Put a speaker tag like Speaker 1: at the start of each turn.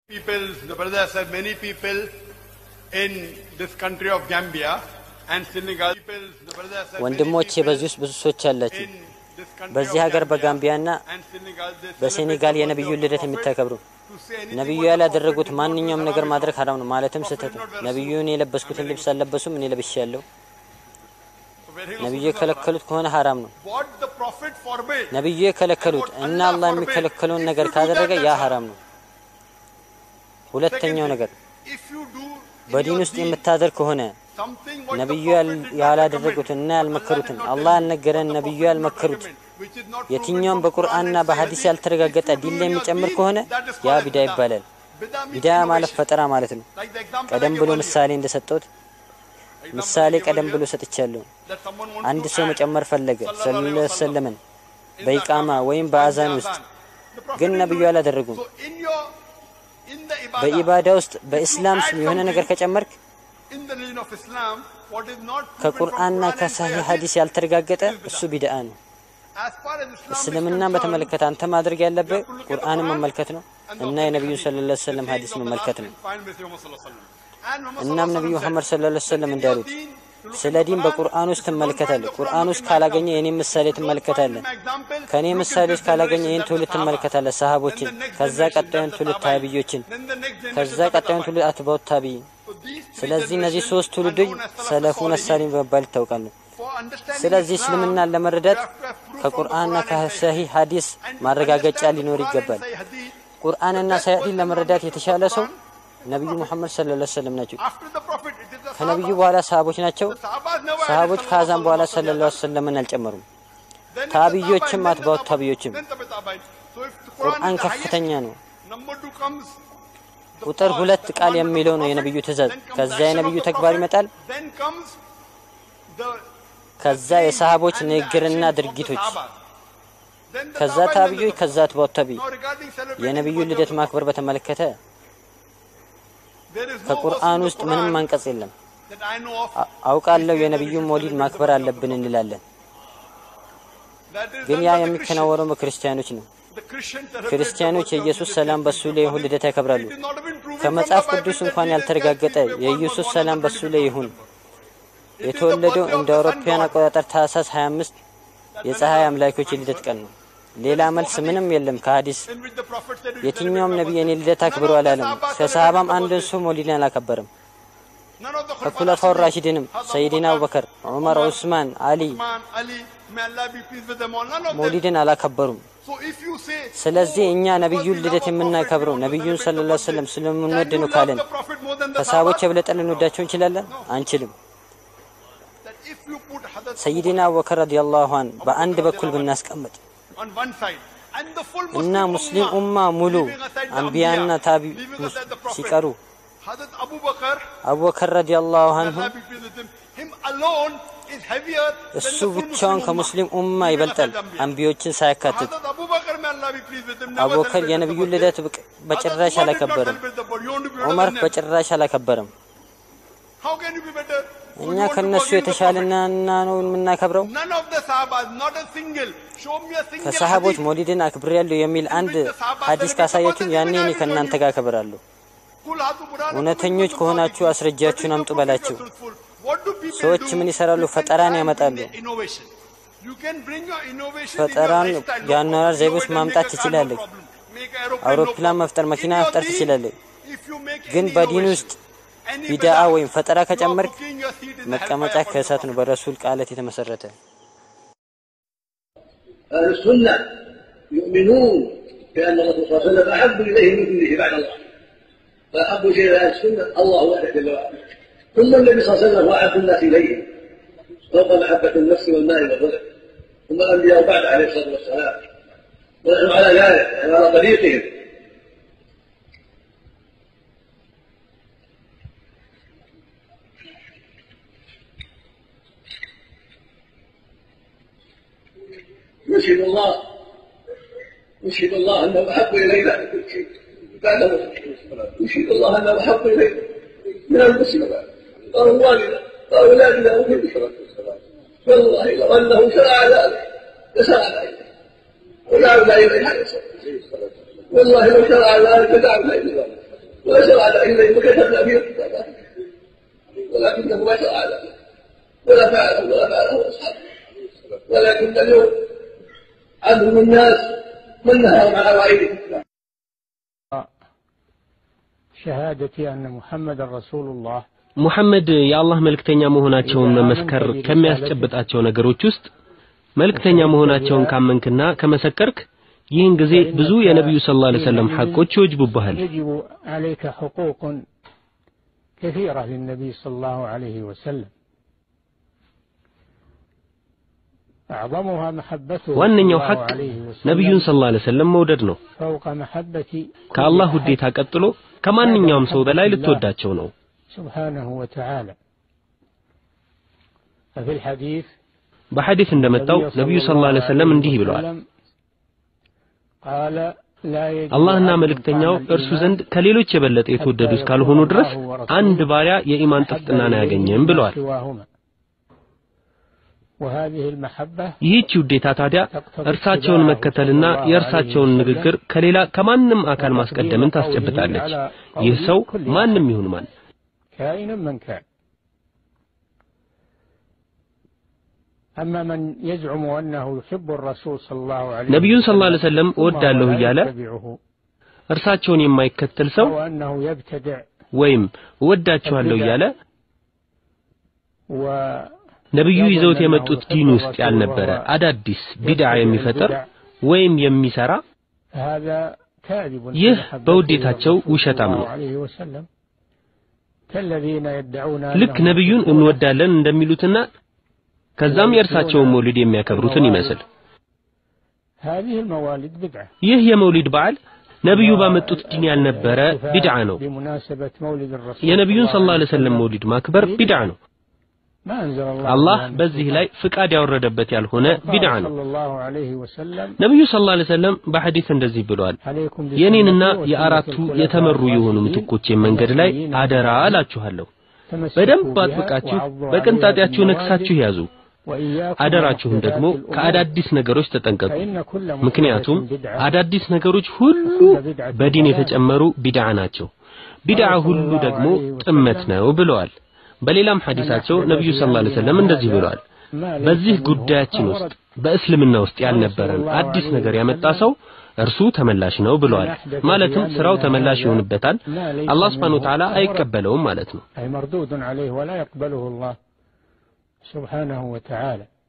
Speaker 1: People, the brother said, many people in this country of Gambia and Senegal. People, the brother said, many
Speaker 2: ወንድሞቼ
Speaker 1: people
Speaker 2: በዚህ ውስጥ ብዙ ሰዎች አላችሁ።
Speaker 1: in this country
Speaker 2: በዚህ
Speaker 1: of
Speaker 2: ሀገር
Speaker 1: Gambia
Speaker 2: በጋምቢያና
Speaker 1: and Senegal, they
Speaker 2: በሴኔጋል
Speaker 1: celebrate the
Speaker 2: የነቢዩን
Speaker 1: birthday of
Speaker 2: ልደት
Speaker 1: the
Speaker 2: የሚታከብሩ
Speaker 1: Prophet. To say anything
Speaker 2: ነቢዩ
Speaker 1: what the
Speaker 2: ያላደረጉት
Speaker 1: Prophet did not
Speaker 2: ማንኛውም
Speaker 1: do is
Speaker 2: ነገር
Speaker 1: haram.
Speaker 2: ማድረግ ሀራም ነው፣ ማለትም
Speaker 1: Prophet
Speaker 2: ስህተት
Speaker 1: did
Speaker 2: ነው።
Speaker 1: not wear
Speaker 2: ነቢዩን የለበስኩትን ልብስ አልለበሱም፣ እኔ ለብሻለሁ።
Speaker 1: Wearing of
Speaker 2: ነቢዩ
Speaker 1: Rasulullah.
Speaker 2: የከለከሉት ከሆነ ሀራም ነው።
Speaker 1: What the Prophet forbade.
Speaker 2: ነቢዩ የከለከሉት እና አላህ የሚከለከለውን ነገር ካደረገ ያ ሀራም ነው። ሁለተኛው ነገር
Speaker 1: If you do in
Speaker 2: በዲን
Speaker 1: your
Speaker 2: ውስጥ
Speaker 1: deen
Speaker 2: የምታደርግ ከሆነ
Speaker 1: something what the
Speaker 2: ነቢዩ
Speaker 1: Prophet
Speaker 2: ያል-
Speaker 1: did not
Speaker 2: ያላደረጉትን
Speaker 1: recommend,
Speaker 2: እና ያልመከሩትን
Speaker 1: Allah did not
Speaker 2: አላህ
Speaker 1: tell you,
Speaker 2: ያልነገረን
Speaker 1: what the
Speaker 2: ነቢዩ
Speaker 1: Prophet did not
Speaker 2: ያልመከሩት
Speaker 1: recommend, which is not proven
Speaker 2: የትኛውም
Speaker 1: from
Speaker 2: በቁርአንና
Speaker 1: Quran and
Speaker 2: በሐዲስ
Speaker 1: Hadith,
Speaker 2: ያልተረጋገጠ
Speaker 1: if you
Speaker 2: ዲን
Speaker 1: do
Speaker 2: ላይ
Speaker 1: in your
Speaker 2: የሚጨምር
Speaker 1: deen,
Speaker 2: ከሆነ
Speaker 1: that is
Speaker 2: ያ
Speaker 1: called
Speaker 2: ቢዳ
Speaker 1: bid'ah.
Speaker 2: ይባላል።
Speaker 1: Bid'ah means
Speaker 2: ቢዳ ማለት
Speaker 1: innovation.
Speaker 2: ፈጠራ ማለት ነው።
Speaker 1: Like the example I
Speaker 2: ቀደም
Speaker 1: gave
Speaker 2: ብሎ
Speaker 1: earlier.
Speaker 2: ምሳሌ እንደሰጠሁት
Speaker 1: Example
Speaker 2: ምሳሌ
Speaker 1: I gave
Speaker 2: ቀደም ብሎ
Speaker 1: earlier,
Speaker 2: ሰጥቻለሁ።
Speaker 1: that someone wants
Speaker 2: አንድ
Speaker 1: to
Speaker 2: ሰው
Speaker 1: add
Speaker 2: መጨመር ፈለገ
Speaker 1: sallallahu
Speaker 2: ሰለላሁ
Speaker 1: alaihi
Speaker 2: ዐለይሂ
Speaker 1: wasallam
Speaker 2: ወሰለምን
Speaker 1: in the
Speaker 2: በኢቃማ
Speaker 1: Adhan,
Speaker 2: ወይም
Speaker 1: in the
Speaker 2: በአዛን ውስጥ
Speaker 1: Adhan. The Prophet
Speaker 2: ግን
Speaker 1: didn't
Speaker 2: ነቢዩ
Speaker 1: do it.
Speaker 2: አላደረጉም።
Speaker 1: So in your in the ibadah,
Speaker 2: በኢባዳ ውስጥ በኢስላም ስም የሆነ ነገር ከጨመርክ
Speaker 1: in the religion of Islam, what is not proven from
Speaker 2: ከቁርአንና
Speaker 1: Quran and
Speaker 2: ከሳሂህ
Speaker 1: Hadith,
Speaker 2: ሐዲስ ያልተረጋገጠ እሱ ቢድአ ነው።
Speaker 1: as far as Islam is
Speaker 2: እስልምናን
Speaker 1: concerned,
Speaker 2: በተመለከተ አንተ ማድረግ ያለብህ
Speaker 1: you have to look at the
Speaker 2: ቁርአንን
Speaker 1: Quran
Speaker 2: መመልከት ነው
Speaker 1: and the
Speaker 2: እና
Speaker 1: authentic
Speaker 2: የነቢዩን
Speaker 1: hadith,
Speaker 2: ሰለላሁ ዐለይሂ ወሰለም
Speaker 1: the
Speaker 2: ሐዲስ
Speaker 1: sayings of the
Speaker 2: መመልከት
Speaker 1: last
Speaker 2: ነው።
Speaker 1: final message of Muhammad sallallahu alaihi wasallam. And Muhammad
Speaker 2: እናም
Speaker 1: sallallahu
Speaker 2: ነቢዩ
Speaker 1: alaihi
Speaker 2: መሐመድ
Speaker 1: wasallam
Speaker 2: ሰለላሁ ዐለይሂ ወሰለም
Speaker 1: said,
Speaker 2: እንዳሉት
Speaker 1: "In your deen,
Speaker 2: ስለ
Speaker 1: look at
Speaker 2: ዲን
Speaker 1: the
Speaker 2: በቁርአን
Speaker 1: Quran.
Speaker 2: ውስጥ
Speaker 1: If you don't
Speaker 2: ትመለከታለህ።
Speaker 1: find the
Speaker 2: ቁርአን
Speaker 1: Quran,
Speaker 2: ውስጥ
Speaker 1: look in my
Speaker 2: ካላገኘ
Speaker 1: example.
Speaker 2: የኔን ምሳሌ
Speaker 1: If you don't
Speaker 2: ትመለከታለህ።
Speaker 1: find my example,
Speaker 2: ከእኔ
Speaker 1: look in
Speaker 2: ምሳሌዎች
Speaker 1: this
Speaker 2: ካላገኘ
Speaker 1: generation,
Speaker 2: ይህን
Speaker 1: that's
Speaker 2: ትውልድ
Speaker 1: the Sahaba.
Speaker 2: ትመለከታለህ፣
Speaker 1: Then
Speaker 2: ሰሃቦችን፣
Speaker 1: the next
Speaker 2: ከዛ
Speaker 1: generation,
Speaker 2: ቀጣዩን
Speaker 1: that's the
Speaker 2: ትውልድ
Speaker 1: Tabi'in.
Speaker 2: ታቢዮችን፣
Speaker 1: Then the next generation,
Speaker 2: ከዛ
Speaker 1: that's the
Speaker 2: ቀጣዩን
Speaker 1: Tabi'in.
Speaker 2: ትውልድ አትባውት ታቢይ።
Speaker 1: So these three
Speaker 2: ስለዚህ እነዚህ
Speaker 1: generations
Speaker 2: ሶስት
Speaker 1: are
Speaker 2: ትውልዶች
Speaker 1: known as Salafus
Speaker 2: ሰለፉን
Speaker 1: Salihin.
Speaker 2: አሳሪ በመባል ይታወቃሉ።
Speaker 1: For understanding
Speaker 2: ስለዚህ
Speaker 1: Islam,
Speaker 2: እስልምናን ለመረዳት
Speaker 1: you have to have proof from the
Speaker 2: ከቁርአንና
Speaker 1: Quran and Sahih
Speaker 2: ከሰሂህ ሐዲስ
Speaker 1: And to
Speaker 2: ማረጋገጫ
Speaker 1: understand the
Speaker 2: ሊኖር
Speaker 1: Quran and
Speaker 2: ይገባል።
Speaker 1: Sahih Hadith,
Speaker 2: ቁርአንና
Speaker 1: the best
Speaker 2: ሰሂህን
Speaker 1: person
Speaker 2: ለመረዳት
Speaker 1: to
Speaker 2: የተሻለ
Speaker 1: understand
Speaker 2: ሰው
Speaker 1: the Quran is
Speaker 2: ነቢዩ
Speaker 1: the Prophet.
Speaker 2: ሙሐመድ ሰለላሁ ዐለይሂ ወሰለም ናቸው።
Speaker 1: After the Prophet, it is the
Speaker 2: ከነቢዩ
Speaker 1: Sahaba.
Speaker 2: በኋላ ሰሃቦች ናቸው።
Speaker 1: The Sahabas never added
Speaker 2: ሰሃቦች
Speaker 1: sallallahu
Speaker 2: ከአዛን በኋላ
Speaker 1: alaihi
Speaker 2: ሰለላሁ ዐለይሂ
Speaker 1: wasallam.
Speaker 2: ወሰለምን አልጨመሩም።
Speaker 1: Then it's the
Speaker 2: ታቢዮችም
Speaker 1: Tabi'in, then the
Speaker 2: አትባውት
Speaker 1: Tabi'in,
Speaker 2: ታቢዮችም።
Speaker 1: then the Tabi'in. So if the Quran
Speaker 2: ቁርአን
Speaker 1: is the
Speaker 2: ከፍተኛ
Speaker 1: highest,
Speaker 2: ነው።
Speaker 1: number two comes the
Speaker 2: ቁጥር
Speaker 1: first,
Speaker 2: ሁለት
Speaker 1: the
Speaker 2: ቃል
Speaker 1: commandment of
Speaker 2: የሚለው
Speaker 1: the
Speaker 2: ነው
Speaker 1: Prophet,
Speaker 2: የነቢዩ ትእዛዝ።
Speaker 1: then comes
Speaker 2: ከዛ
Speaker 1: the action
Speaker 2: የነቢዩ
Speaker 1: of the
Speaker 2: ተግባር
Speaker 1: Prophet,
Speaker 2: ይመጣል።
Speaker 1: then comes the
Speaker 2: ከዛ
Speaker 1: saying
Speaker 2: የሰሃቦች
Speaker 1: and the
Speaker 2: ንግግርና
Speaker 1: actions of the
Speaker 2: ድርጊቶች፣
Speaker 1: Sahabas. Then the
Speaker 2: ከዛ
Speaker 1: Tabi'in, then the
Speaker 2: ታቢዮች፣
Speaker 1: Tabi'in.
Speaker 2: ከዛ አትባውት ታቢይ።
Speaker 1: Now regarding celebrating
Speaker 2: የነቢዩን
Speaker 1: birthday of
Speaker 2: ልደት
Speaker 1: the
Speaker 2: ማክበር
Speaker 1: Prophet,
Speaker 2: በተመለከተ
Speaker 1: there is no verse
Speaker 2: ከቁርአን
Speaker 1: in the
Speaker 2: ውስጥ ምንም
Speaker 1: Quran
Speaker 2: አንቀጽ የለም።
Speaker 1: that I know of
Speaker 2: አ- አውቃለሁ
Speaker 1: which says that we
Speaker 2: የነቢዩን
Speaker 1: should
Speaker 2: ሞሊድ
Speaker 1: celebrate the
Speaker 2: ማክበር
Speaker 1: birthday of the
Speaker 2: አለብን
Speaker 1: Prophet.
Speaker 2: እንላለን።
Speaker 1: That is
Speaker 2: ግን
Speaker 1: done
Speaker 2: ያ
Speaker 1: by the
Speaker 2: የሚከናወነው
Speaker 1: Christians.
Speaker 2: በክርስቲያኖች ነው።
Speaker 1: The Christians celebrate
Speaker 2: ክርስቲያኖች
Speaker 1: the birthday of
Speaker 2: የኢየሱስ
Speaker 1: Jesus
Speaker 2: ሰላም
Speaker 1: Christ
Speaker 2: በሱ
Speaker 1: in
Speaker 2: ላይ
Speaker 1: the
Speaker 2: ይሁን
Speaker 1: Bible.
Speaker 2: ልደት ያከብራሉ።
Speaker 1: It is not even proven from
Speaker 2: ከመጽሐፍ
Speaker 1: the Bible
Speaker 2: ቅዱስ
Speaker 1: that
Speaker 2: እንኳን
Speaker 1: Jesus
Speaker 2: ያልተረጋገጠ
Speaker 1: Christ was
Speaker 2: የኢየሱስ
Speaker 1: born
Speaker 2: ሰላም
Speaker 1: on the
Speaker 2: በሱ ላይ
Speaker 1: 25th
Speaker 2: ይሁን።
Speaker 1: December. It is the
Speaker 2: የተወለደው
Speaker 1: birthday of
Speaker 2: እንደ
Speaker 1: the sun
Speaker 2: አውሮፓውያን
Speaker 1: god.
Speaker 2: አቆጣጠር ታህሳስ 25 የፀሐይ አምላኮች የልደት ቀን ነው። ሌላ መልስ ምንም የለም ከሐዲስ
Speaker 1: In which the prophet said it is
Speaker 2: የትኛውም
Speaker 1: celebrated
Speaker 2: ነቢይ
Speaker 1: by
Speaker 2: የኔ
Speaker 1: birthday.
Speaker 2: ልደት
Speaker 1: None
Speaker 2: አክብሮ
Speaker 1: of the
Speaker 2: አላለም።
Speaker 1: Sahaba
Speaker 2: ከሰሃባም
Speaker 1: celebrated the
Speaker 2: አንድን
Speaker 1: birthday.
Speaker 2: ሰው ሞሊድን አላከበረም።
Speaker 1: None of the
Speaker 2: ከኩለፋው
Speaker 1: Khulafa'ur
Speaker 2: ራሺድንም
Speaker 1: Hazrat
Speaker 2: ሰይዲና
Speaker 1: Abu
Speaker 2: አቡበከር፣
Speaker 1: Bakr,
Speaker 2: ዑመር፣
Speaker 1: Umar,
Speaker 2: ዑስማን፣ አሊ
Speaker 1: Uthman, Ali, may Allah be pleased with them all. None of them.
Speaker 2: ሞሊድን አላከበሩም።
Speaker 1: So if you say,
Speaker 2: ስለዚህ
Speaker 1: oh,
Speaker 2: እኛ
Speaker 1: because
Speaker 2: ነቢዩን
Speaker 1: we
Speaker 2: ልደት
Speaker 1: love our
Speaker 2: የምናከብረው
Speaker 1: prophet, we want to
Speaker 2: ነቢዩን
Speaker 1: celebrate
Speaker 2: ሰለላሁ
Speaker 1: the
Speaker 2: ዐለይሂ ወሰለም
Speaker 1: birthday.
Speaker 2: ስለምንወድ
Speaker 1: Can
Speaker 2: ነው
Speaker 1: you
Speaker 2: ካለን
Speaker 1: love the prophet more than the
Speaker 2: ከሰሃቦች
Speaker 1: Sahaba?
Speaker 2: የበለጠ ልንወዳቸው እንችላለን? አንችልም።
Speaker 1: That if you put Hazrat Abu
Speaker 2: ሰይዲና አቡበከር ረዲየላሁ ዐን በአንድ በኩል ብናስቀምጥ
Speaker 1: on one side and the full
Speaker 2: እና
Speaker 1: Muslim
Speaker 2: ሙስሊም
Speaker 1: ummah,
Speaker 2: ኡማ ሙሉ
Speaker 1: leaving aside the
Speaker 2: አንቢያና
Speaker 1: Anbiya,
Speaker 2: ታቢ
Speaker 1: leaving aside the Prophet,
Speaker 2: ሲቀሩ
Speaker 1: Hazrat Abu Bakr,
Speaker 2: አቡበከር ረዲየላሁ
Speaker 1: may
Speaker 2: አንሁ
Speaker 1: Allah be pleased with him, him alone is heavier than
Speaker 2: እሱ
Speaker 1: the full
Speaker 2: ብቻውን
Speaker 1: Muslim
Speaker 2: ከሙስሊም
Speaker 1: ummah,
Speaker 2: ኡማ
Speaker 1: leaving
Speaker 2: ይበልጣል
Speaker 1: aside the Anbiya.
Speaker 2: አንቢዮችን ሳያካትት።
Speaker 1: Hazrat Abu Bakr, may Allah be pleased with him, never
Speaker 2: አቡበከር
Speaker 1: celebrated the
Speaker 2: የነቢዩን
Speaker 1: birthday.
Speaker 2: ልደት ብቅ-
Speaker 1: Hazrat
Speaker 2: በጭራሽ
Speaker 1: Umar did not
Speaker 2: አላከበረም።
Speaker 1: celebrate the birthday. You want to be better
Speaker 2: ዑመር
Speaker 1: than them.
Speaker 2: በጭራሽ አላከበረም።
Speaker 1: How can you be better? So
Speaker 2: እኛ
Speaker 1: you want to go
Speaker 2: ከነሱ
Speaker 1: against the
Speaker 2: የተሻለና
Speaker 1: Prophet.
Speaker 2: እና ነው የምናከብረው።
Speaker 1: None of the Sahabas, not a single. Show me a single
Speaker 2: ከሰሃቦች
Speaker 1: hadith.
Speaker 2: ሞሊድን አክብሬያለሁ የሚል አንድ ሐዲስ ካሳያችሁ ያኔ እኔ ከእናንተ ጋር አከብራለሁ።
Speaker 1: Qul hatu burhanakum
Speaker 2: እውነተኞች
Speaker 1: in kuntum
Speaker 2: ከሆናችሁ
Speaker 1: sadiqin.
Speaker 2: አስረጃችሁን
Speaker 1: What is
Speaker 2: አምጡ
Speaker 1: the
Speaker 2: በላቸው።
Speaker 1: prophet truthful? What do people
Speaker 2: ሰዎች
Speaker 1: do?
Speaker 2: ምን ይሰራሉ?
Speaker 1: You can
Speaker 2: ፈጠራን
Speaker 1: try and
Speaker 2: ያመጣሉ።
Speaker 1: bring the innovation. You can bring your innovation
Speaker 2: ፈጠራን
Speaker 1: in your lifestyle, no
Speaker 2: የአኗኗር
Speaker 1: problem.
Speaker 2: ዘይቤ ውስጥ
Speaker 1: Innovate and
Speaker 2: ማምጣት
Speaker 1: make a car, no
Speaker 2: ትችላለህ።
Speaker 1: problem. Make a aeroplane, no
Speaker 2: አውሮፕላን
Speaker 1: problem.
Speaker 2: መፍጠር፣ መኪና
Speaker 1: In your
Speaker 2: መፍጠር
Speaker 1: deen,
Speaker 2: ትችላለህ።
Speaker 1: if you make
Speaker 2: ግን
Speaker 1: any
Speaker 2: በዲን
Speaker 1: innovation,
Speaker 2: ውስጥ
Speaker 1: any
Speaker 2: ቢድዓ
Speaker 1: bid'ah,
Speaker 2: ወይም ፈጠራ
Speaker 1: you are
Speaker 2: ከጨመርክ
Speaker 1: cooking your seed in the
Speaker 2: መቀመጫ
Speaker 1: hellfire for the
Speaker 2: ከእሳት ነው
Speaker 1: Prophet.
Speaker 2: በረሱል ቃለት የተመሰረተ።
Speaker 3: أهل السنة يؤمنون بأن الرسول صلى الله عليه وسلم أحب إليه من كله بعد الله فأحب شيء إلى أهل السنة الله وحده جل وعلا ثم النبي صلى الله عليه وسلم هو أحب الناس إليه فوق محبة النفس والمال والرزق ثم الأنبياء بعد عليه الصلاة والسلام ونحن على ذلك نحن على طريقهم نشهد الله نشهد الله انه احب الينا من كل شيء بعد نشهد الله انه احب الينا من المسلمات واموالنا واولادنا وكل شيء والله لو انه شرع ذلك لشرع ذلك ودعونا اليه عليه الصلاه والله لو شرع ذلك لدعونا اليه ولا شرع له إلا إذا كتبنا فيه الكتابات ولكنه ما شرع له ولا فعله ولا فعله أصحابه ولكن اليوم عدل الناس من نهاهم عن غيره
Speaker 4: شهادة أن محمد رسول الله
Speaker 5: ሙሐመድ የአላህ መልእክተኛ መሆናቸውን መመስከር ከሚያስጨብጣቸው ነገሮች ውስጥ መልእክተኛ መሆናቸውን ካመንክና ከመሰከርክ ይህን ጊዜ ብዙ የነቢዩ ሰለላሁ ዐለይሂ ወሰለም ሐቆች ይወጅቡብሃል።
Speaker 4: يجب عليك حقوق كثيرة للنبي صلى الله عليه وسلم أعظمها محبته
Speaker 5: ዋነኛው
Speaker 4: صلى
Speaker 5: ሐቅ
Speaker 4: الله عليه
Speaker 5: ነቢዩን
Speaker 4: وسلم
Speaker 5: ሰለላሁ ዐለይሂ ወሰለም መውደድ ነው።
Speaker 4: فوق محبة كل
Speaker 5: ከአላህ
Speaker 4: أحد
Speaker 5: ውዴታ ቀጥሎ ከማንኛውም ሰው በላይ ልትወዳቸው ነው።
Speaker 4: سبحانه وتعالى ففي الحديث
Speaker 5: በሐዲስ እንደመጣው ነቢዩ ሰለላሁ ዐለይሂ ወሰለም እንዲህ ብለዋል።
Speaker 4: قال لا يجد
Speaker 5: አላህና
Speaker 4: عبد
Speaker 5: መልእክተኛው
Speaker 4: طعم
Speaker 5: እርሱ
Speaker 4: الإيمان
Speaker 5: ዘንድ ከሌሎች የበለጠ የተወደዱ እስካልሆኑ ድረስ አንድ ባሪያ የኢማን ጥፍጥናን አያገኝም ብለዋል።
Speaker 4: سواهما. وهذه المحبة
Speaker 5: ይህች ውዴታ ታዲያ እርሳቸውን መከተልና የእርሳቸውን ንግግር ከሌላ ከማንም አካል ማስቀደምን ታስጨብጣለች። ይህ ሰው ማንም ይሁን ማን
Speaker 4: كائنا من كان أما من يزعم أنه يحب الرسول صلى الله عليه
Speaker 5: ነቢዩን ሰለላሁ ዐለይሂ
Speaker 4: وسلم
Speaker 5: ወሰለም እወዳለሁ
Speaker 4: ثم لا
Speaker 5: እያለ
Speaker 4: يتبعه
Speaker 5: እርሳቸውን የማይከተል ሰው
Speaker 4: أو أنه يبتدع
Speaker 5: ወይም እወዳችኋለሁ እያለ
Speaker 4: و
Speaker 5: ነቢዩ ይዘውት የመጡት ዲን ውስጥ ያልነበረ አዳዲስ ቢድዓ የሚፈጥር ወይም የሚሰራ
Speaker 4: هذا كاذب في
Speaker 5: ይህ
Speaker 4: محبته
Speaker 5: በውዴታቸው
Speaker 4: للرسول
Speaker 5: ውሸታም
Speaker 4: صلى
Speaker 5: ነው።
Speaker 4: الله عليه وسلم كالذين يدعون
Speaker 5: ልክ
Speaker 4: أنهم
Speaker 5: ነቢዩን
Speaker 4: يحبون
Speaker 5: እንወዳለን እንደሚሉትና ከዛም የእርሳቸውን መውሊድ የሚያከብሩትን ይመስል
Speaker 4: هذه الموالد بدعة
Speaker 5: ይህ የመውሊድ በዓል ነቢዩ ባመጡት ዲን ያልነበረ ቢድዓ ነው።
Speaker 4: بمناسبة مولد الرسول
Speaker 5: የነቢዩን
Speaker 4: صلى
Speaker 5: ሰለላሁ
Speaker 4: الله
Speaker 5: ዐለይሂ
Speaker 4: عليه
Speaker 5: ወሰለም
Speaker 4: وسلم
Speaker 5: መውሊድ ማክበር ቢድዓ ነው።
Speaker 4: ما أنزل الله
Speaker 5: አላህ
Speaker 4: بها من
Speaker 5: በዚህ ላይ ፍቃድ ያወረደበት ያልሆነ
Speaker 4: قال
Speaker 5: ቢድዓ ነው።
Speaker 4: صلى الله عليه وسلم
Speaker 5: ነቢዩ ሰለላሁ ዐለይሂ ወሰለም በሐዲስ እንደዚህ ብለዋል።
Speaker 4: عليكم
Speaker 5: የኔንና
Speaker 4: بسنتي وسنة
Speaker 5: የአራቱ
Speaker 4: الخلفاء
Speaker 5: የተመሩ የሆኑ
Speaker 4: الراشدين
Speaker 5: ምትኮቼን መንገድ ላይ
Speaker 4: المهديين
Speaker 5: አደራ
Speaker 4: من بعدي
Speaker 5: እላችኋለሁ።
Speaker 4: تمسكوا
Speaker 5: በደንብ
Speaker 4: بها
Speaker 5: አጥብቃችሁ
Speaker 4: وعضوا
Speaker 5: በቅንጣጤያችሁ
Speaker 4: عليها
Speaker 5: ነክሳችሁ
Speaker 4: بالنواجذ
Speaker 5: ያዙ።
Speaker 4: وإياكم
Speaker 5: አደራችሁን ደግሞ
Speaker 4: ومحدثات الأمور
Speaker 5: ከአዳዲስ ነገሮች ተጠንቀቁ።
Speaker 4: فإن كل
Speaker 5: ምክንያቱም
Speaker 4: محدثة بدعة
Speaker 5: አዳዲስ ነገሮች ሁሉ በዲን የተጨመሩ ቢድዓ ናቸው። ቢድዓ ሁሉ ደግሞ ጥመት ነው ብለዋል። በሌላም ሐዲሳቸው ነቢዩ ሰለላሁ ዐለይሂ ወሰለም እንደዚህ ብለዋል።
Speaker 4: ما ليس
Speaker 5: በዚህ
Speaker 4: منه
Speaker 5: ጉዳያችን
Speaker 4: فهو
Speaker 5: ውስጥ
Speaker 4: رد.
Speaker 5: በእስልምና ውስጥ ያልነበረን አዲስ ነገር ያመጣ ሰው እርሱ ተመላሽ ነው ብለዋል። ማለትም ስራው ተመላሽ ይሆንበታል፣ አላህ ሱብሓነሁ ወተዓላ አይቀበለውም ማለት ነው።
Speaker 4: أي مردود عليه ولا يقبله الله سبحانه وتعالى